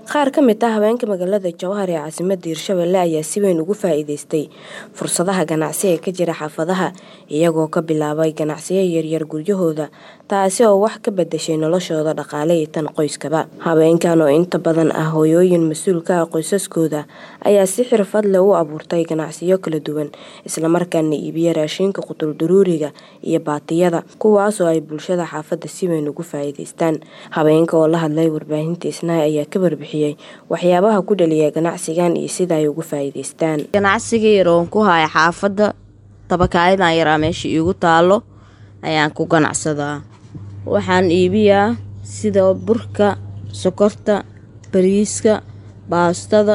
qaar ka mid ah haweenka magaalada jowhar ee caasimadda hirshabelle ayaa si weyn ugu faa-iideystay fursadaha ganacsi ee ka jira xaafadaha iyagoo ka bilaabay ganacsiyo yaryar guryahooda taasi oo wax ka bedeshay noloshooda dhaqaale iyo tan qoyskaba haweenkan oo inta badan ah hooyooyin mas-uul ka ah qoysaskooda ayaa si xirfad leh u abuurtay ganacsiyo kala duwan islamarkaana iibiya raashinka qutuldaruuriga iyo baatiyada kuwaas oo ay bulshada xaafadda si weyn ugu faa-iideystaan haweenka oo la hadlay warbaahinta isnaay ayaa ka warbixiyey waxyaabaha ku dhaliya ganacsigan iyo sida ay ugu faa-iideystaan ganacsiga yar oon ku haya xaafadda tabakaayadan yaraa meesha iigu taalo ayaan ku ganacsadaa waxaan iibiyaa sida burka sokorta bariiska baastada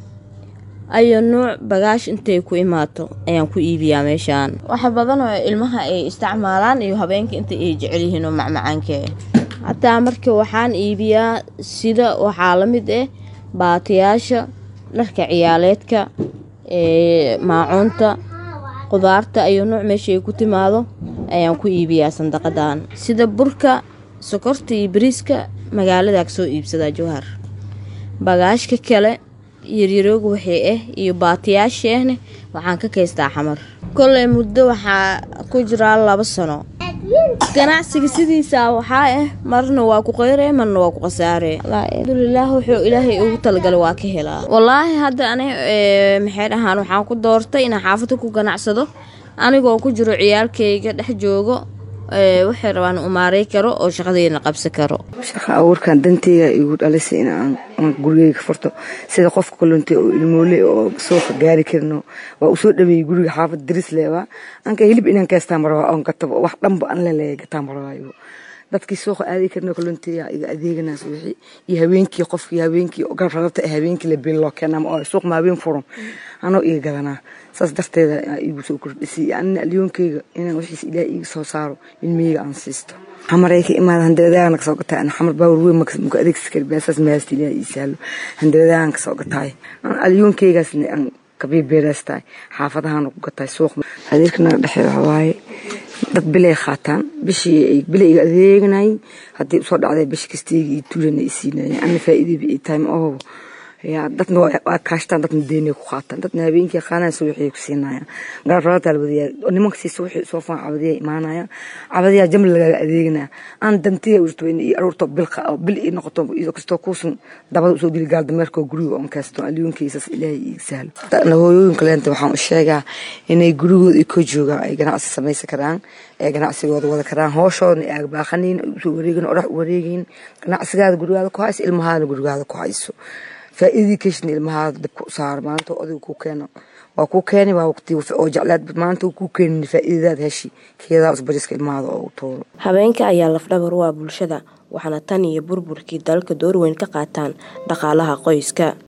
ayo nuuc bagaash intay ku imaato ayaan ku iibiyaa meeshaan waxa badan oo ilmaha ay isticmaalaan iyo habeenka inta ay jecel yihiin oo macmacaanka hataa marka waxaan iibiyaa sida waxaa la mid ah baatiyaasha dharka ciyaaleedka maacuunta qudaarta ayo nuuc meesha ay ku timaado ayaan ku iibiyaa sandaqadan sida burka sokorta iyo bariiska magaaladaa kasoo iibsadaa jowhar bagaashka kale yaryarooga waxay ah iyo baatiyaasheehne waxaan ka kaystaa xamar koley muddo waxaa ku jiraa laba sano ganacsiga sidiisa waxaa ah marna waa ku qeyre marna waa ku khasaare alxamdulilaah wuxuu ilaahay ugu talagalay waa ka helaa wallaahi hadda ani maxay dhahaan waxaan ku doortay inaan xaafada ku ganacsado anigoo ku jiro ciyaalkayga dhex joogo waxay rabaan umaarey karo oo shaqadeyna qabsan karo shaqa abuurkan danteyga igu dhalisay inaan gurigeyga furto sida qofka kalunta oo ilmoole oo suuqa gaari karino waa usoo dhaweeyey guriga xaafad daris leeba anka hilib inaan kaystaan marabaa oon gatabo wax dhanba an leleeya gataan marabaayo dadkii suuqa aaday karno kalunteya iga adeeganaas wixii iyo habeenkii qofkii habeenkii garab rarabta ee habeenkii la biin loo keenaa oo suuq ma habeen furan anoo iga gadanaa saas darteeda igu soo kordhisay anina alyoonkeyga inaan wixiis ilaah iiga soo saaro ilmaheyga aan siisto xamaray ka imaada handabadaana kasoo gataay ana xamar baawar weyn muka adeegsi kari baasaas maasta ilaah ii saalo handabadaana kasoo gataay alyoonkeygaasna aan kabiibeeraastaay xaafadahaana ku gataay suuq adeerka naga dhexee waxawaaye dad bilay qaataan bishii bilay iga adeeganayay haddii usoo dhacday bishi kastayga iyo tuulana i siinayeen ana faa'iidayba ii tahay ma ohobo yaa dadna waa kaashtaan dadna deynay ku qaataan dadna habeenkii qaanaya subaxii ku siinayaan garabarataa labadayaa nimanka siisa wixii soo faan cabadiyaa imaanaya cabadiyaa jamla lagaaga adeeganaya aan dantiya urto in ii aruurto bil bil ii noqoto iyadoo kastoo kuusan dabada usoo geli gaal dameerkoo guriga oon kaysto alyoonkeysaas ilaahay iiga sahlo na hooyooyinka leenta waxaan u sheegaa inay gurigooda i ka joogaan ay ganacsi samaysan karaan ee ganacsigooda wada karaan hooshooda ay agbaaqanayn usoo wareegin orax u wareegayin ganacsigaada gurigaada ku hayso ilmahaadana gurigaada ku hayso faa'iidii keshna ilmahaada dabka u saar maanta adiga ku keeno waa ku keeni waa waqti oo jeclaad maanta ku keenin faa'iidadaada heshi keedaa usbariska ilmahaada oo u tuuro haweenka ayaa lafdhabar u ah bulshada waxaana tan iyo burburkii dalka door weyn ka qaataan dhaqaalaha qoyska